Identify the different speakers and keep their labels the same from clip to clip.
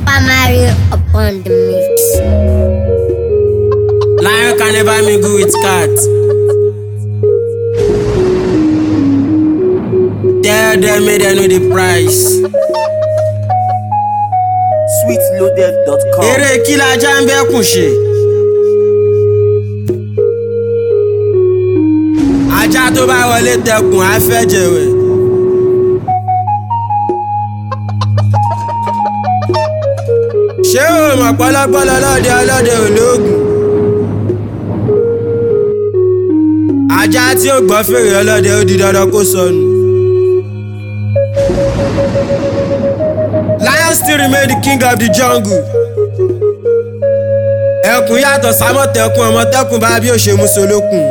Speaker 1: Super Mario upon the mix.
Speaker 2: Lion can never mingle with cat. Tell them make them know the price.
Speaker 3: sweetloaded.com.
Speaker 2: Eré kí lajá ń bẹ́kùn ṣe. Ajá tó bá wọlé tẹkùn á fẹ́ jẹ̀wẹ̀. Ṣé o mọ̀ pọ́lọ́pọ́lọ́ lọ́dẹ ọlọ́dẹ olóògùn? Ajá tí ó gbọ́ fèrè ọlọ́dẹ ó di dandan kó sọnù. Lion still remain the king of the jungle. Ẹkùn yàtọ̀ sámọ̀tẹ́kùn ọmọtẹ́kùn bá bí ó ṣe mú solókùn.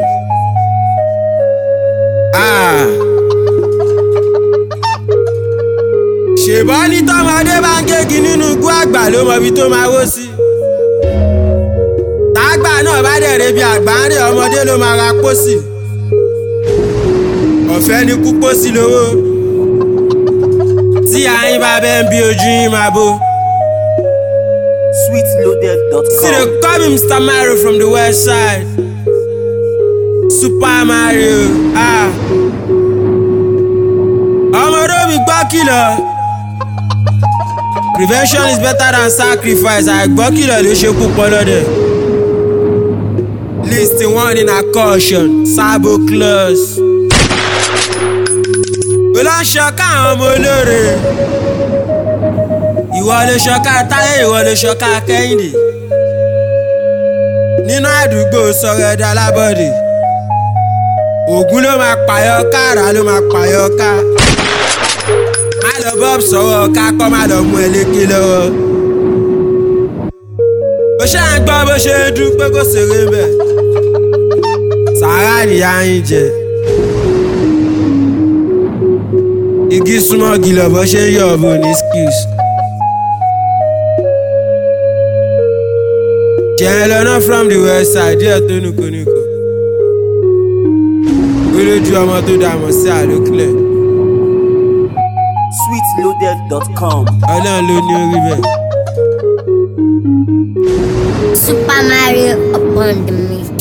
Speaker 2: Ah. ṣèbọ́ ní tọ́mọdé bá ń gégi nínú igbó àgbà ló mọ ibi tó máa wó sí. tágbà náà bá dẹ̀ rebi àgbà ń rí ọmọdé ló máa ra pósì. ọ̀fẹ́ ni kú pósì lówó. tí àyín bá bẹ́ ń bí ojú yín máa bó. See
Speaker 3: sweetloaded.com.
Speaker 2: they call me Mr. Mario from the west side. Super Mario. Ah. Ọmọdé mi gbọ́ kìlọ̀. Prevention is better than sacrifice. Àìgbọ́ kìlọ̀ ló ṣe kú pọ́lọ́dẹ̀. List one in a caution. Sabo clause. Olóńṣọ káwọn ọmọ olóore. Ìwọ lè ṣọká táyé ìwọ lè ṣọká kẹ́hìndé. Nínú àdúgbò sọ̀rọ̀ ẹ̀dá lábọ́dé. Ògún ló máa pààyàn ká àrà ló máa pààyàn ká. Má lọ bọ́ọ̀bù sọ̀rọ̀ ká kọ́ má lọ mú ẹ lékè lọ́wọ́. Bó ṣe à ń gbọ́ bó ṣe ń dún pé kò ṣeré bẹ̀. Sàárà nìyá yín jẹ. Igi súnmọ́ gìlọ̀ bó ṣe ń yọ̀ ọ̀bùn ní skills. jẹ́ lọ́nà from the west side díẹ̀ tó nìkónìkó. olójú ọmọ tó dààmú sí àlókìlẹ̀
Speaker 3: sweetloaded.com.
Speaker 2: ọlọ́run ló ní orí bẹ́ẹ̀.
Speaker 1: Super Mario upon the mix.